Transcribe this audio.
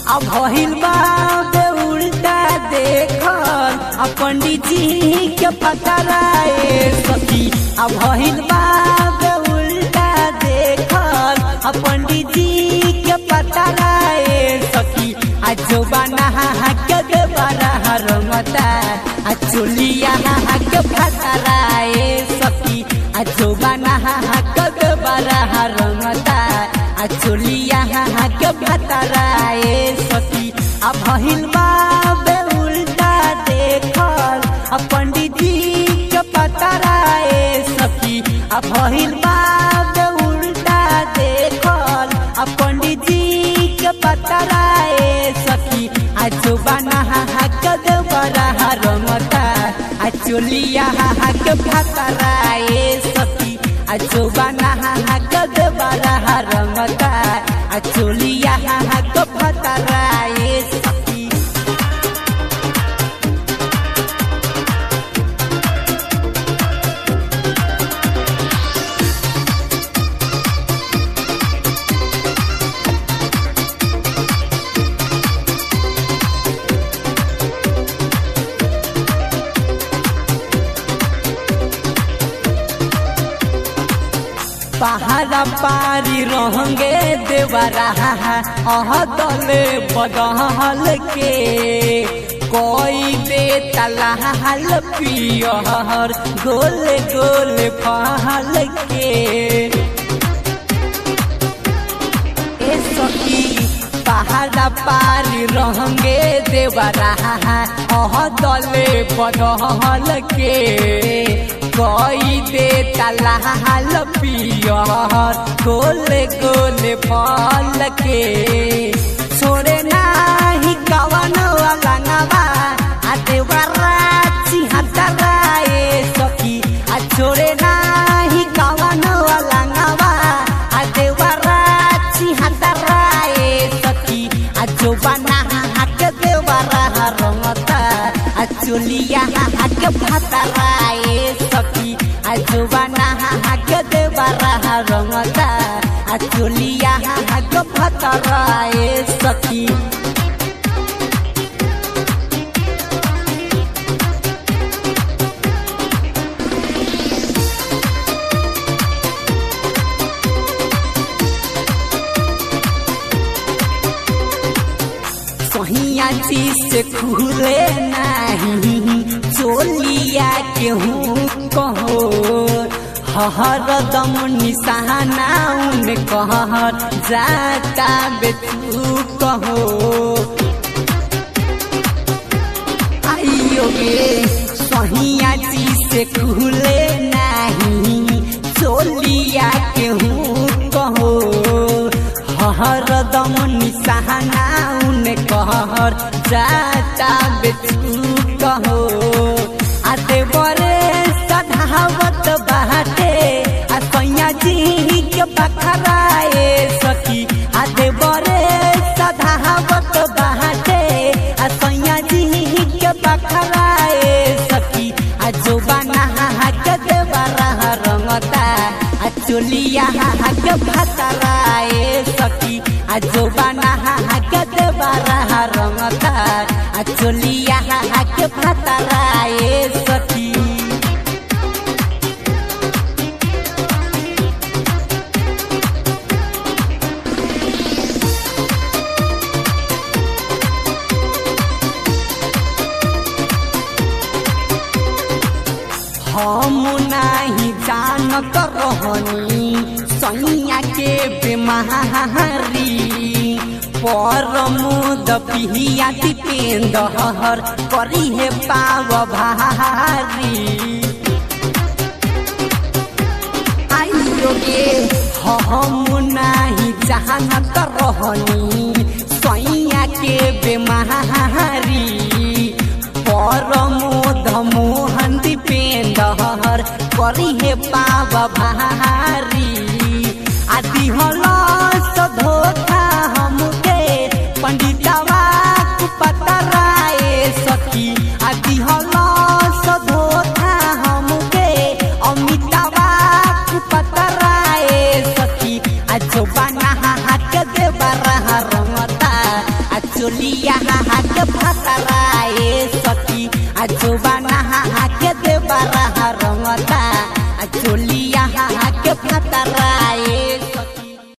अब भइल बा बे उल्टा देखल आ पंडित जी के पकड़ाए सखी अब भइल बा बे उल्टा देखल आ पंडित जी के पकड़ाए सखी आ जो बना के देवरा रंगता आ चुलिया के फतराए सखी आ जो बना के देवरा रंगता आ चुलिया के फतराए सखी आ भइल बा बे उल्टा देखल आ पंडित जी के पतराए सखी आ भइल बा बे उल्टा देखल आ पंडित जी के पतराए सखी आ जो बना के देवरा रंगता आ चुलिया के फतराए सखी आ जो बना के देवरा रंगता आ चुलिया के फतराए सखी पहाड़ा पारी रहंगे देवरा अह दले बदहल के कोई दे तलाहल पियर गोल गोल पहल के ए सखी पहाड़ा पारी रहंगे देवरा अह दले बदहल के कोई दे तलाहल पियर गोल गोल फल के छोड़े नाही कवन अलंगवा आ देवरा चिहतराए सखी आ छोड़े नाही कवन अलंगवा आ देवरा चिहतराए सखी आ जो बना के देवरा रंगता आ चुलिया के फतराए सखी आ जो बना के देवरा रंगता आ चुलिया के फतराए सखी सहिया चीज से खुले नहीं चोलिया केहू कहो हर दम निशाना उन कहर जाता बेतू कहो आइयो गे सहिया चीज से खुले नहीं चोलिया केहू कहो हर दम निशाना उन कहर जाता बेचू कहो आते बरे सधावत बाटे आ सैया जी के बखराए सखी आते बरे सधावत बाटे आ सैया जी के बखराए सखी आ जो बना के देवरा रंगता आ चोलिया के फतराए सखी आ जो बना के देवरा रंगता आ चोलिया के फतराए सखी हम नाही जानत रहनी सैया के बीमारी परमोद पिहिया दीपेंदर करी हे पाव भारी आइयो गे हम नाही जानत रहनी सैया के बीमारी परमोद मोहन दीपेंदर करी हे पाव भारी आदि हलस धोखा हमके पंडितवा पतराए सखी आदि हलस धोखा हमके अमितावा पतराए सखी आ जो बना हाथ दे बरा रंगता आ चोलिया के फतराए सखी आ जोबाना के देवरा रंगता आ चोलिया के फतराए सखी